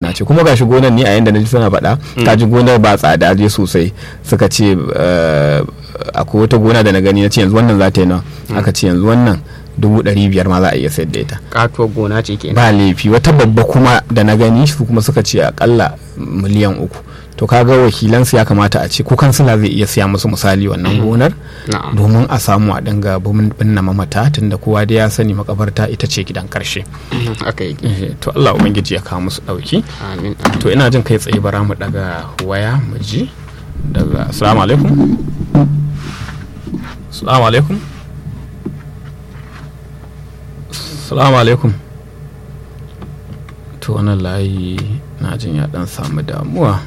gona ce kuma gashi gonar ni a yanda na ji suna faɗa ta ji gonar ba tsada je sosai suka ce eh, akwai wata gona da na gani na ce yanzu wannan za ta yi nawa aka ce yanzu wannan dubu ɗari biyar ma za a iya sayar da ita katuwar gona ce kenan ba laifi wata babba kuma da na gani su kuma suka ce akalla miliyan uku to kaga wakilansu ya kamata a ce ko kansila zai iya siya musu misali wannan gonar na'am domin a samu a dinga binne mamata tunda kowa da ya sani makabarta ita ce gidan karshe aka yi Eh, to Allah ubangiji ya kawo musu dauki amin to ina jin kai tsaye bara mu daga waya mu ji daga assalamu alaikum assalamu alaikum assalamu alaikum to wannan layi na jin ya dan samu damuwa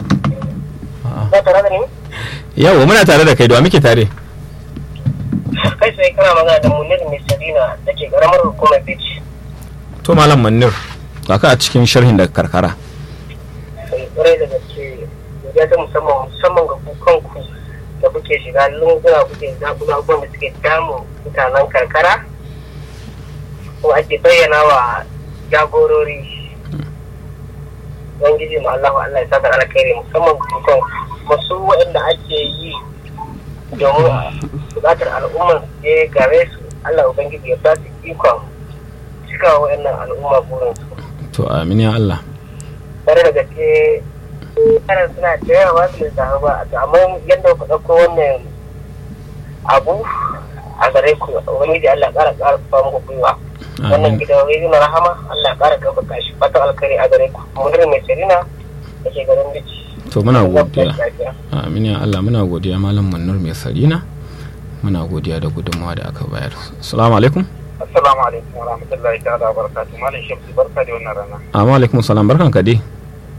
Ba tare da ni? yawa muna tare da kai da wa muke tare Kai sai kana magana da Munir Mai Sarina da ke ƙaramar hukumar Beach. to malam manir ga ka a cikin sharhin daga karkara Sai ƙwarai da gaske ya ta musamman musamman ga ku kanku da kuke shiga lunguna kuke zaɓuɓɓu abubuwan da suke damun mutanen karkara ko ake bayyana wa jagorori Ubangiji ma Allah Allah ya saka alkhairi musamman ga ku kanku masu waɗanda ake yi domin buƙatar al'ummar su je gare su Allah Ubangiji ya ba su ikon cika wa waɗannan al'umma burinsu. to amin ya Allah tare da gaske yaran suna da yawa ba su lissafi ba to amma yadda ku ɗauko wannan abu a gare ku ubangiji Allah ƙara ƙara fa muku gwiwa wannan amin gidan rediyo na rahama Allah ƙara ɗaukaka shi fatan alkhairi a gare ku mudir mai sarina da ke garin bici to muna godiya amin ya Allah muna godiya malam manir mai sarina muna godiya da gudunmawa da aka bayar assalamu alaikum Assalamu alaikum wa rahmatullahi ta'ala wa barakatuh. Malam Shamsu barka da wannan rana. amma alaikum salam barkan ka dai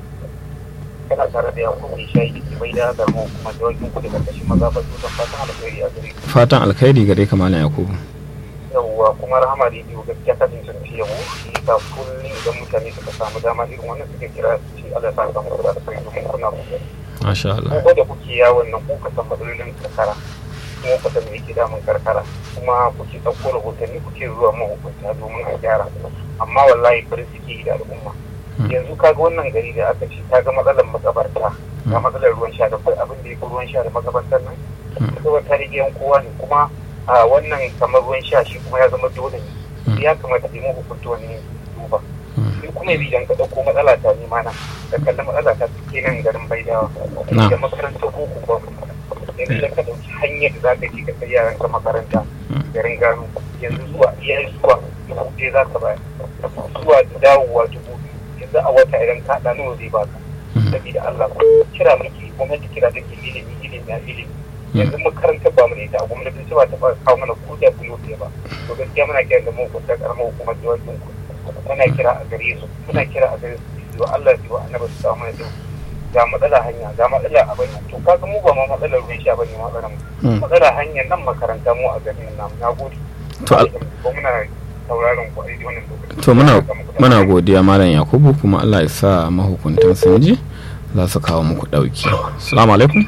Kana tare da Yakubu Shayi da ke bai da da mu kuma da wakin ku da karkashin maza ba tutan fatan alheri a gare ku. fatan alkhairi gare ka malam yakubu Yawwa kuma rahama rediyo gaskiya ta cancanci yabo shi ta kullum idan mutane suka samu dama irin wannan suka kira su ce Allah sa ka muku da alheri domin kuna kokari. masha Allah Ko da kuke yawon nan ku ka san matsalolin karkara. Kuma ku san me yake damun karkara. Kuma kuke ɗauko rahotanni kuke zuwa mahukunta domin a gyara. Amma wallahi farin ciki da al'umma. yanzu kaga wannan gari da aka ce ta ga matsalar makabarta ga matsalar ruwan sha da kai abin da ya fi ruwan sha da makabartar nan makabarta da gidan kowa ne kuma a wannan kamar ruwan sha shi kuma ya zama dole ne ya kamata yi hukunta wani duba sai kuma idan ka ɗauko matsala ta nema na ka kalli matsala ta ke nan garin baidawa da makarantar boko ba yanzu da ka ɗauki hanyar da za ka je ka kai yaran ka makaranta garin gano yanzu zuwa iya zuwa dubu ɗaya za ka bayar zuwa dawowa dubu yanzu a wata idan ka haɗa nawa zai baka saboda Allah ko kira miki gwamnati kira take ilimi ilimi a ilimi yanzu makarantar ba mu da ita a gwamnatin cewa ta fara kawo mana ko da bulo ɗaya ba to gaskiya muna kira da mu ko ta karamar hukumar jawakin ku muna kira a gare su muna kira a gare su wa Allah su wa annabi su kawo mana dauki ga matsala hanya ga matsala abin to kaga mu ba ma matsalar ruwan sha bane matsalar mu matsala hanyar nan makaranta mu a garin nan na gode to ko muna sauraron ku a wannan lokaci to muna muna godiya malam yakubu kuma Allah ya sa mahukuntan sun ji za su kawo muku dauki assalamu alaikum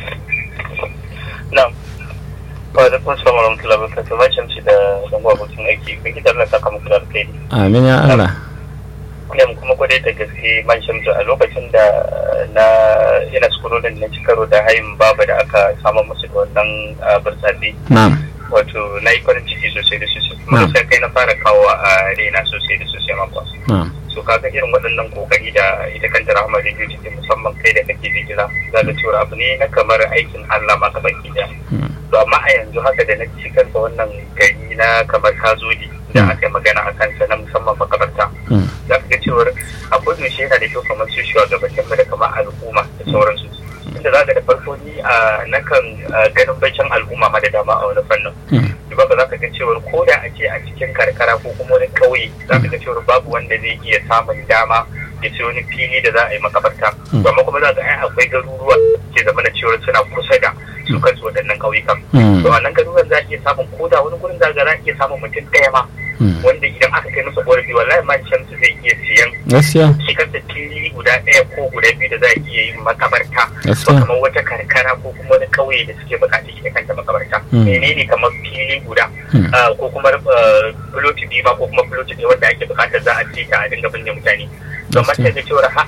na'am wa alaikum assalam wa rahmatullahi wa barakatuh bacin ci da zango abokin aiki kun ki tarla saka muku da alkhairi amin ya Allah ne kuma gode da gaske man shamsu a lokacin da na yana skulolin na ci karo da hayin babu da aka samu musu da wannan burtsatsi na'am wato na yi farin ciki sosai da sosai kuma sai kai na fara kawo a raina sosai da sosai makwa na'am so kaga irin waɗannan kokari da ita kanta rahama da take musamman kai da kake bijira za ka cewa abu ne na kamar aikin Allah maka baki da to amma a yanzu haka da na ci kansa wannan gari na kamar kazodi da aka yi magana a kansa na musamman makabarta za ka ga cewar a kodin shi yana da kyau kamar su shugabannin da kamar al'umma da sauransu inda za ka da farko ni a nakan ganin baicin al'umma ma da dama a wani fannin duba ba za ka ga cewar ko da a ce a cikin karkara ko kuma wani kauye za ka ga cewar babu wanda zai iya samun dama ya ce wani fili da za a yi makabarta amma kuma za ka ai akwai garuruwa ke zama na cewar suna kusa da su kansu waɗannan ƙauyukan to a nan garuruwan za a iya samun ko da wani gurin za a iya samun mutum ɗaya ma wanda idan aka kai masa ƙorafi wallahi ma shamsu zai iya siyan gaskiya shi kansa fili guda ɗaya ko guda biyu da za a iya yin makabarta ko kamar wata karkara ko kuma wani ƙauye da suke buƙatar ita kanta makabarta menene kamar fili guda ko kuma filoti biyu ma ko kuma filoti ɗaya wanda ake buƙatar za a ce ta a dinga binne mutane don mata da cewar